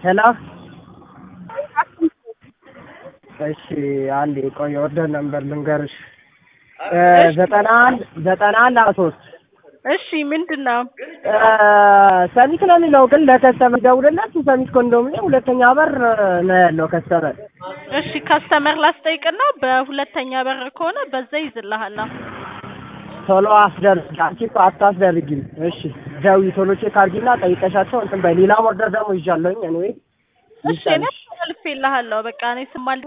ሄሎ እሺ አንዴ ቆይ ኦርደር ነምበር ልንገርሽ ዘጠና አንድ ዘጠና አንድ አስራ ሶስት እሺ ምንድን ነው? ሰሚት ነው የሚለው ግን ለከስተመር ደውልለት ሰሚት ኮንዶሚኒየም ሁለተኛ በር ነው ያለው ከስተመር እሺ ከስተመር ላስጠይቅና በሁለተኛ በር ከሆነ በዛ ይዝልሃል። ቶሎ አስደርግ አንቺ እኮ አታስደርጊም እሺ ደውዪ ቶሎ ቼክ አድርጊና ጠይቀሻቸው እንትን በይ ሌላ ኦርደር ደግሞ ይዣለሁኝ እኔ እሺ እኔ አልፌልሃለሁ። በቃ እኔ ስማል